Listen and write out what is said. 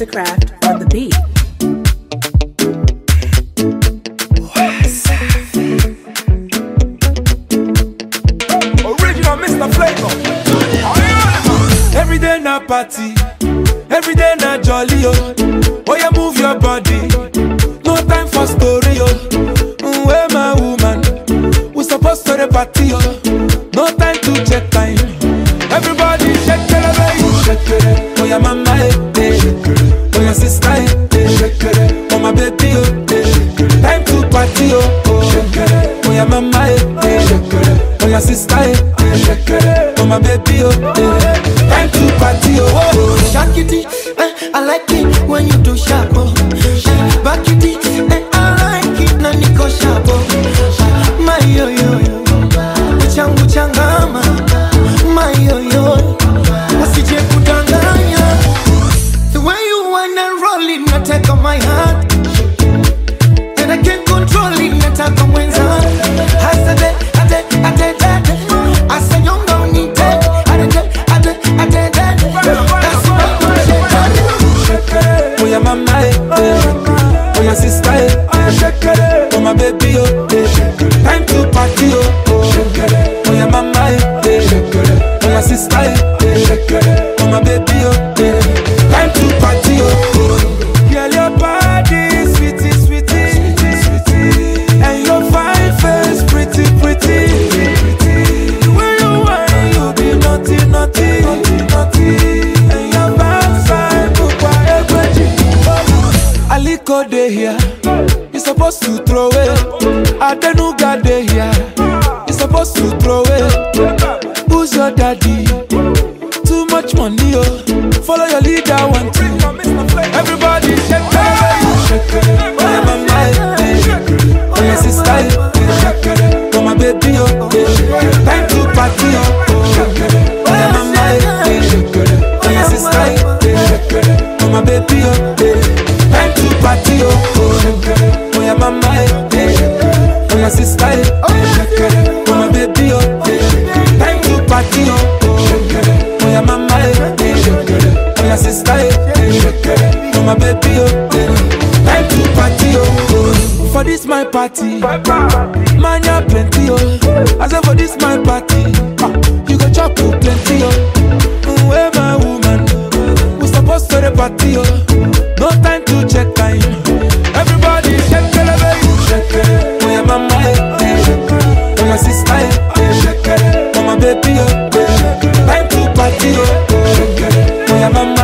Mastercraft on the beat. Original Mr. Flavor. Every day na party, every day na jolly oh. Oh yeah, move your body. No time for story oh. Mm, Where my woman? We supposed to the party oh. No time to check time. Everybody shake it, baby. Shake it. Oh yeah, mama eh, eh. Oh yeah, sister eh, eh. Oh my baby oh. eh. Time to party oh. oh. Oh yeah, mama eh, eh. Oh yeah, sister eh, eh. Oh my baby oh. eh. Time to party oh. oh. Shake it, eh, I like it when you do sharp. Oh. Eh, Back it, eh, I like it na niko sharp. Oh. My yo yo yo, uchangu changama. My yo yo, usije kudanganya. The way you wanna roll it, nataka my heart. And I can't control it, nataka mwenza. Hasade, ade, ade, ade. Asanyonga unite, ade, ade, ade, ade. That's what I'm saying. Oh yeah, mama eh, eh. Oh yeah, sister eh, eh. Oh my baby oh, eh. Time to party oh, oh. Oh yeah, mama eh, eh. Oh yeah, sister eh, eh. Oh my baby oh, eh. Time to party oh, oh. Girl, your body sweetie, sweetie, sweetie, and your fine face pretty, pretty, pretty. The way you whine, you be naughty, naughty, naughty, and your backside, bukwa egweji. Aliko dey here, you supposed to throw it. Adenuga dey here, you supposed to throw it. Who's your daddy? Too much money, oh. Follow your leader, one two. Everybody shake it, shake it. Oh yeah, mama, eh, eh. oh yeah, sister, eh, eh. oh my baby, oh. eh. Time to party, oh. oh. Oh yeah, mama, eh, eh. oh yeah, sister, eh, eh. oh my baby, oh. eh. Time to party, oh. oh. Oh yeah, mama, eh, eh. oh yeah, sister, eh, eh. oh my baby, oh. eh. Time to party, oh. Oh yeah, mama, eh, eh. oh yeah, sister, eh, eh. oh my baby, oh. eh. Time to party, oh. oh. For this my party, man ya plenty, oh. I say for this my party, ah, you go chop oh, plenty, oh. Mm, Where my woman, we supposed to the party, oh. No time to check time. Everybody shake it, baby, shake it. Oh yeah, mama, eh, eh. oh my sister, eh, eh. oh my baby, oh. eh. Time to party, oh. Oh yeah, mama,